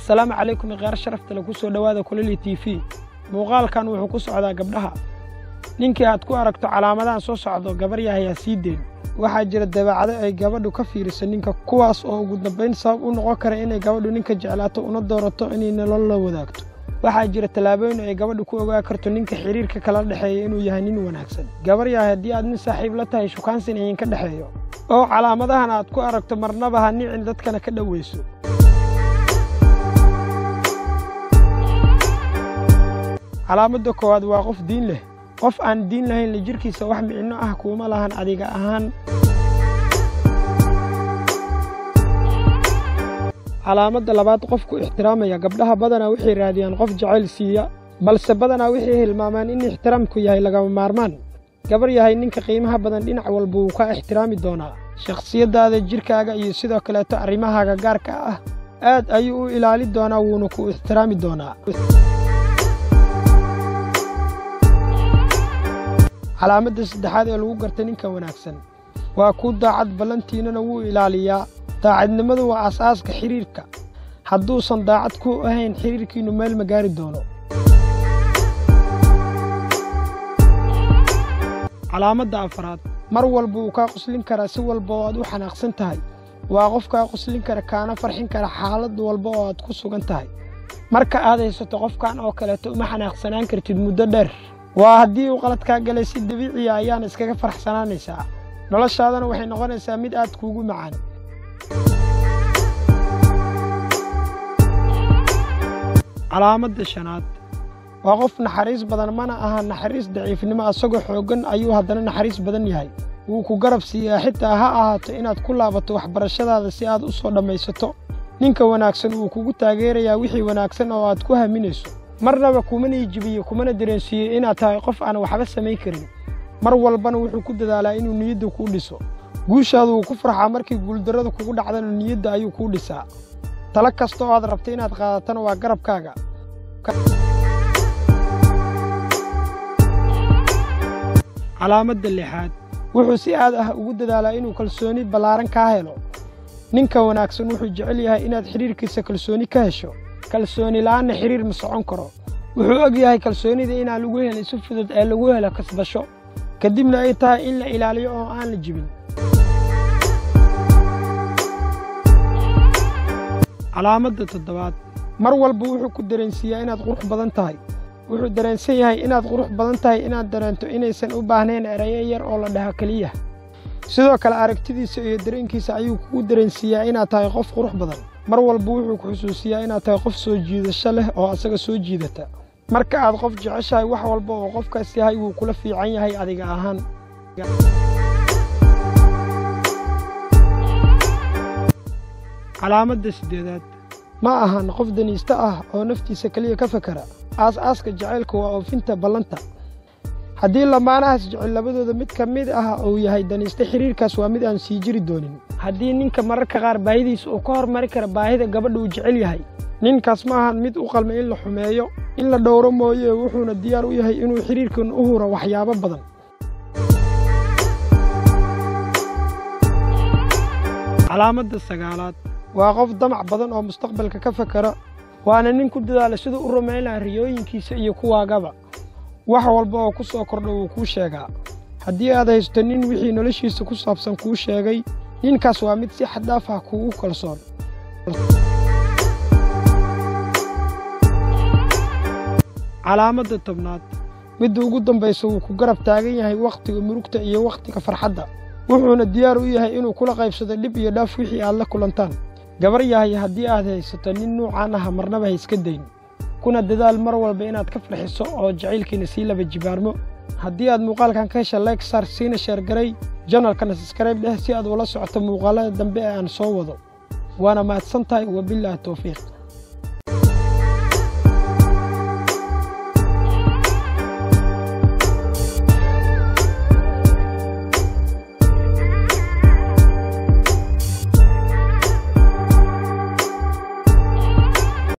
assalaamu calaykum iqyaar sharafta le ku soo dhowaada kulali t v muuqaalkan wuxuu ku socdaa gabdhaha ninkii aad ku aragto calaamadahan soo socdo gabar yahayaa sii deen waxaa jira dabeecado ay gabadhu ka fiiriso ninka kuwaas oo ugu dambayn sabab u noqon kara inay gabadhu ninka jeclaato una doorato inay nolol la wadaagto waxaa jira tallaabooyin ay gabadhu ku ogaa karto ninka xidhiirka kala dhexeeya inuu yahay nin wanaagsan gabar yahay haddii aad nin saaxiib la tahay shukaansin idinka dhexeeyo oo calaamadahan aad ku aragto marnaba ha nicin dadkana ka dhowayso calaamadda koowaad waa qof diin leh qof aan diin lahayn la jirkiisa wax micno ah kuuma lahan adiga ahaan calaamadda labaad qofku ixtiraamaya gabdhaha badanaa waxay raadiyaan qof jacayl siiya balse badanaa waxay hilmaamaan in ixtiraamku yahay lagama maarmaan gabar yahay ninka qiimaha badan dhinac walba wuu kaa ixtiraami doonaa shakhsiyaddaada jidhkaaga iyo sidoo kaleeto arrimahaaga gaarka ah aad ayuu u ilaali doonaa wuuna ku ixtiraami doonaa calaamadda saddexaad ee lagu garta ninka wanaagsan waa ku daacad ballantiinana wuu ilaaliyaa daacadnimadu waa asaaska xidhiirka hadduusan daacad ku ahayn xidhiirkiinnu meel ma gaari doono calaamadda afraad mar walba wuu kaa qoslin karaa si walba oo aad u xanaaqsan tahay waa qof kaa qoslin kara kaana farxin kara xaalad walba oo aad ku sugan tahay marka aad haysato qofkan oo kaleeto uma xanaaqsanaan kartid muddo dheer waa haddii uu qalad kaa galay si dabiiciya ayaana iskaga faraxsanaanaysaa noloshaadana waxay noqonaysaa mid aad kuugu macaan calaamadda shanaad waa qof naxariis badan mana aha naxariis daciifnimo asagoo xooggan ayuu haddana naxariis badan yahay wuu ku garab siiyaa xitaa ha ahaato inaad ku laabato waxbarashadaada si aad u soo dhammaysato ninka wanaagsan wuu kugu taageerayaa wixii wanaagsan oo aad ku haminayso marnaba kumana ijibiyo kumana dareensiiyo inaad tahay qof aan waxba samayn karin mar walbana wuxuu ku dadaalaa inuu niyadda kuu dhiso guushaadu wuu ku farxaa markii guuldarrada kugu dhacdana niyadda ayuu kuu dhisaa talo kasta oo aad rabto inaad qaadatana waa garabkaaga calaamadda lixaad wuxuu si aad ah ugu dadaalaa inuu kalsooni ballaaran kaa helo ninka wanaagsan wuxuu jecel yahay inaad xidhiirkiisa kalsooni ka hesho kalsooni la'aanna xidhiir ma socon karo wuxuu og yahay kalsoonida inaan lagu helin si fudud ee lagu helo kasbasho kadibna ay tahay in la ilaaliyo oo aan la jibin calaamadda toddobaad mar walba wuxuu ku dareensiiyaa inaad qurux badan tahay wuxuu dareensan yahay inaad qurux badan tahay inaad dareento inaysan u baahnayn erayo yar oo la dhaho keliya sidoo kale aragtidiisa iyo dareenkiisa ayuu kugu dareensiiyaa inaad tahay qof qurux badan mar walba wuxuu ku xusuusiyaa inaad tahay qof soo jiidasho leh oo asaga soo jiidata marka aad qof jeceshahay wax walba oo qofkaas yahay wuu kula fiican yahay adiga ahaan calaamadda siddeedaad ma ahan qof daniiste ah oo naftiisa keliya ka fakera aas-aaska jacaylka waa oofinta ballanta haddii lamaanahaas jecel labadooda mid ka mid ah uu yahay daniiste xidhiirkaas waa mid aan sii jiri doonin haddii ninka mararka qaar baahidiisa uu ka hormari kara baahida gabadha uu jecel yahay ninkaas ma ahan mid u qalma in la xumeeyo in la dhowro mooye wuxuuna diyaar u yahay inuu xidhiirkan u huro waxyaabo badan calaamadda sagaalaad waa qof damac badan oo mustaqbalka ka fakera waana nin ku dadaala siduu u rumayn laha riyooyinkiisa iyo kuwaagaba wax walba oo ku soo kordha wuu kuu sheegaa haddii aad haysto nin wixii noloshiisa ku saabsan kuu sheegay ninkaas waa mid si xaddaaf ah kuugu kalsoon calaamadda tobnaad midda ugu dambaysa wuu ku garab taagan yahay wakhtiga murugta iyo wakhtiga farxadda wuxuuna diyaar u yahay inuu kula qaybsado dhib iyo dhaaf wixii aad la kulantaan gabar yahay haddii aad haysato nin nuucaan ah marnaba ha iska dayn kuna dadaal mar walba inaad ka farxiso oo jacaylkiina sii laba jibaarmo haddii aad muuqaalkan ka hesha like sar siina sheergaray janalkana sabskrayb dheh si aad ula socoto muuqaalada dambe ee aan soo wado waana mahadsan tahay wabilaahi towfiiq